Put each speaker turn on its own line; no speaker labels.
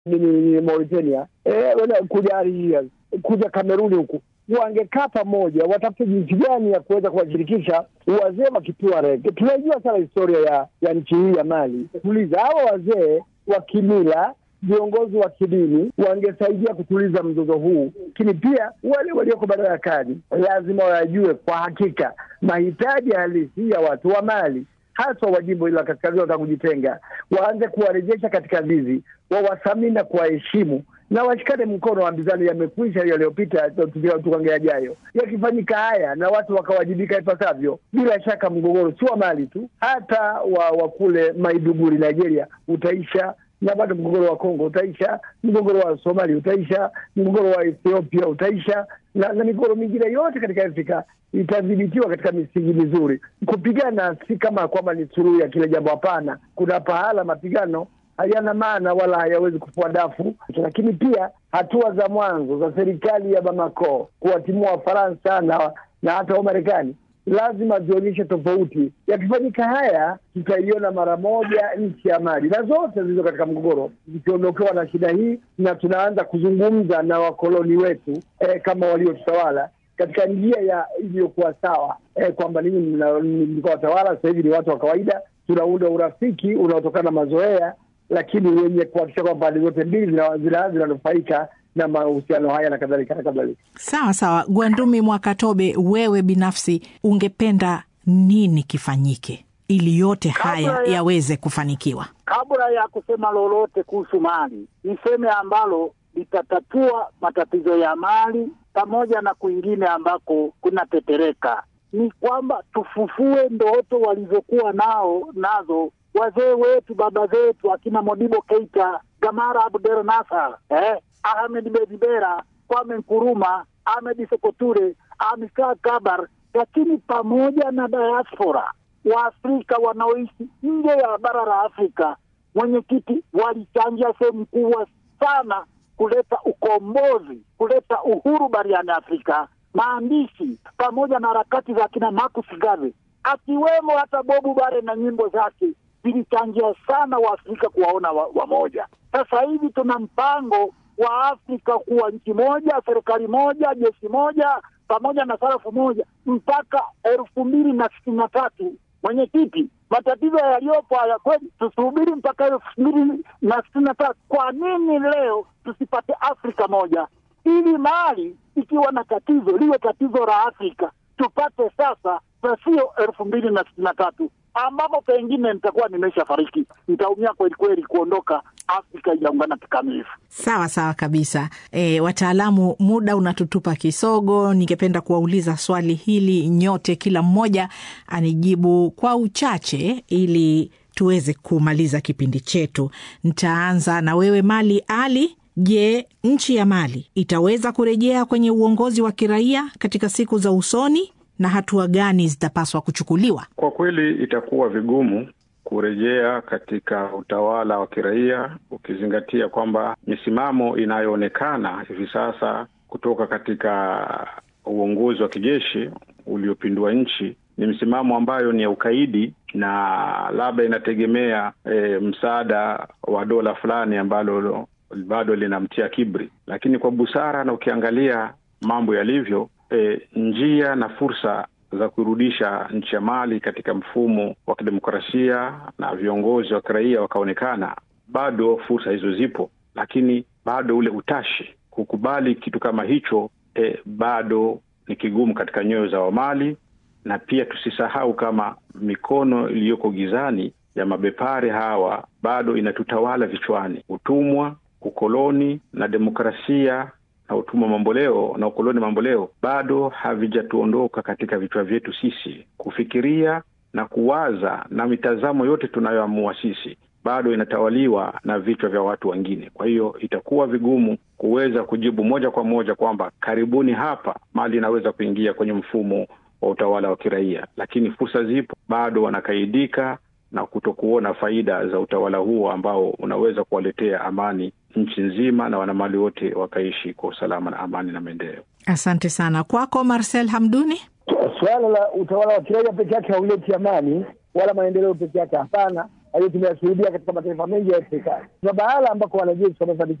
ni Mauritania eh, kuja Algeria, kuja Kameruni huku wangekaa pamoja, watafute jinsi gani ya kuweza kuwashirikisha wazee wa Kituareg. Tunaijua sana historia ya ya nchi hii ya Mali. Tuliza hawa wazee wa kimila, viongozi wa kidini wangesaidia kutuliza mzozo huu, lakini pia wale walioko madarakani lazima wayajue kwa hakika mahitaji halisi ya watu wa Mali haswa wa jimbo hili la kaskazini wanataka kujitenga, waanze kuwarejesha katika zizi, wawathamini na kuwaheshimu na washikane mkono. Ambizano yamekwisha yaliyopita, tukange yajayo. Yakifanyika haya na watu wakawajibika ipasavyo, bila shaka mgogoro si wa Mali tu, hata wa, wa kule Maiduguri Nigeria utaisha na bado mgogoro wa Kongo utaisha, mgogoro wa Somalia utaisha, mgogoro wa Ethiopia utaisha, na, na migogoro mingine yote katika Afrika itadhibitiwa katika misingi mizuri. Kupigana si kama kwamba ni suluhu ya kila jambo, hapana. Kuna pahala mapigano hayana maana wala hayawezi kufua dafu, lakini pia hatua za mwanzo za serikali ya Bamako kuwatimua Wafaransa na, na hata Wamarekani lazima zionyeshe tofauti. Yakifanyika haya, tutaiona mara moja nchi ya Mali na zote zilizo katika mgogoro zikiondokewa na shida hii, na tunaanza kuzungumza na wakoloni wetu eh, kama waliotutawala katika njia ya iliyokuwa sawa eh, kwamba ninyi mlikuwa watawala, sasa hivi ni watu wa kawaida. Tunaunda urafiki unaotokana na mazoea, lakini wenye kuhakikisha kwamba pande zote mbili zinanufaika na mahusiano haya na kadhalika na kadhalika.
Sawa sawa. Gwandumi Mwakatobe, wewe binafsi ungependa nini kifanyike ili yote haya
Kabla ya-
yaweze kufanikiwa?
Kabla ya kusema lolote kuhusu Mali, niseme ambalo litatatua matatizo ya Mali pamoja na kwingine ambako kunatetereka, ni kwamba tufufue ndoto walizokuwa nao nazo wazee wetu, baba zetu, akina Modibo Keita, Gamara Abdel Nasser, eh, Ahmed Bedibera, Kwame Nkuruma, Ahmed Sekoture, Amilcar Cabral, lakini pamoja na diaspora Waafrika wanaoishi nje ya bara la Afrika, mwenyekiti, walichangia sehemu kubwa sana kuleta ukombozi, kuleta uhuru barani Afrika. Maandishi pamoja na harakati za kina Marcus Garvey, akiwemo hata Bobu Bare na nyimbo zake zilichangia sana Waafrika kuwaona wa- wamoja. Sasa hivi tuna mpango wa Afrika kuwa nchi moja, serikali moja, jeshi moja, pamoja na sarafu moja mpaka elfu mbili na sitini na tatu. Mwenyekiti, matatizo yaliyopo haya kweli, tusubiri mpaka elfu mbili na sitini na tatu. Kwa nini leo tusipate Afrika moja, ili Mali ikiwa na tatizo liwe tatizo la Afrika, tupate sasa, na sio elfu mbili na sitini na tatu ambapo pengine nitakuwa nimesha fariki, nitaumia kweli kweli kuondoka Afrika ijaungana kikamilifu.
Sawa sawa kabisa. E, wataalamu, muda unatutupa kisogo. Ningependa kuwauliza swali hili nyote, kila mmoja anijibu kwa uchache ili tuweze kumaliza kipindi chetu. Nitaanza na wewe Mali Ali. Je, nchi ya Mali itaweza kurejea kwenye uongozi wa kiraia katika siku za usoni na hatua gani zitapaswa kuchukuliwa?
Kwa kweli itakuwa vigumu kurejea katika utawala wa kiraia ukizingatia kwamba misimamo inayoonekana hivi sasa kutoka katika uongozi wa kijeshi uliopindua nchi ni msimamo ambayo ni ya ukaidi na labda inategemea e, msaada wa dola fulani ambalo bado linamtia kibri, lakini kwa busara na ukiangalia mambo yalivyo, e, njia na fursa za kurudisha nchi ya Mali katika mfumo wa kidemokrasia na viongozi wa kiraia wakaonekana, bado fursa hizo zipo, lakini bado ule utashi kukubali kitu kama hicho e, bado ni kigumu katika nyoyo za Wamali, na pia tusisahau kama mikono iliyoko gizani ya mabepari hawa bado inatutawala vichwani: utumwa, ukoloni na demokrasia na utumwa mamboleo na ukoloni mamboleo bado havijatuondoka katika vichwa vyetu sisi. Kufikiria na kuwaza na mitazamo yote tunayoamua sisi bado inatawaliwa na vichwa vya watu wengine. Kwa hiyo itakuwa vigumu kuweza kujibu moja kwa moja kwamba karibuni hapa Mali inaweza kuingia kwenye mfumo wa utawala wa kiraia, lakini fursa zipo, bado wanakaidika na kutokuona faida za utawala huo ambao unaweza kuwaletea amani nchi nzima na wanamali wote wakaishi kwa usalama na amani na maendeleo.
Asante sana. Kwako Marcel Hamduni.
Suala la utawala wa kiraia peke yake hauleti amani wala maendeleo peke yake, hapana. hiyo tumeyashuhudia katika mataifa mengi ya Afrika. Kuna bahala ambako wanajeshi wamefanikiwa